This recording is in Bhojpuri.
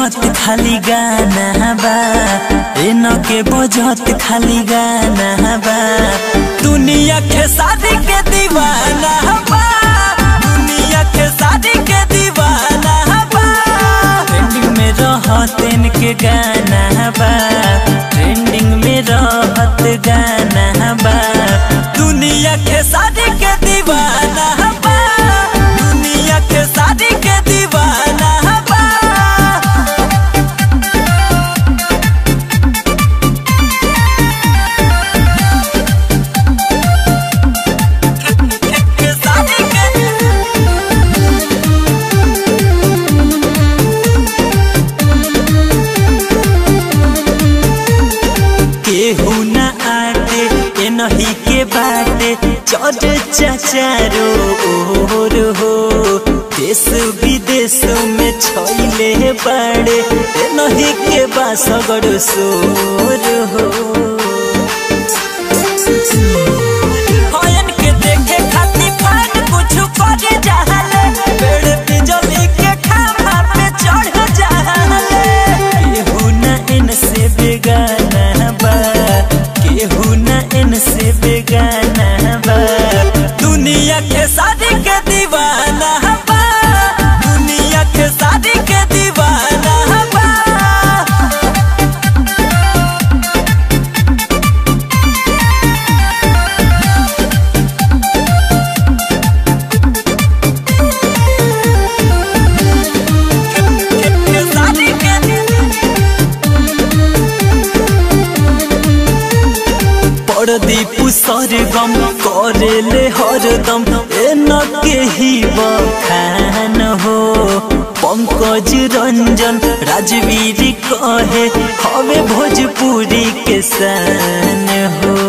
बजत खाली गाना बा एन के बजत खाली गाना बा दुनिया के शादी के दीवाना बा दुनिया के शादी के दीवाना बा ट्रेंडिंग में रहत इनके गाना बा ट्रेंडिंग में रहत गाना बा दुनिया के शादी के दीवाना बा दुनिया के शादी के दीवाना बा के शादी के केहू न आटे ए नहीं के बाटे चढ़ चाचारो ओर हो देश विदेश में छैले बाड़े ए नहीं के बासगड़ सोर हो हयन के देखे खातिर फान कुछ करे जाहले पेड़ बिजली के खामा पे चढ़ जाहले केहू न इनसे बेगाना बा केहू न इनसे बेगाना बा दुनिया के शादी के दीवाना बा दुनिया के शादी के दीवाना बा के शादी के परदीप सरगम करेले हरदम एन के ही बखान हो पंकज रंजन राजवीर कहे हवे भोजपुरी के सान हो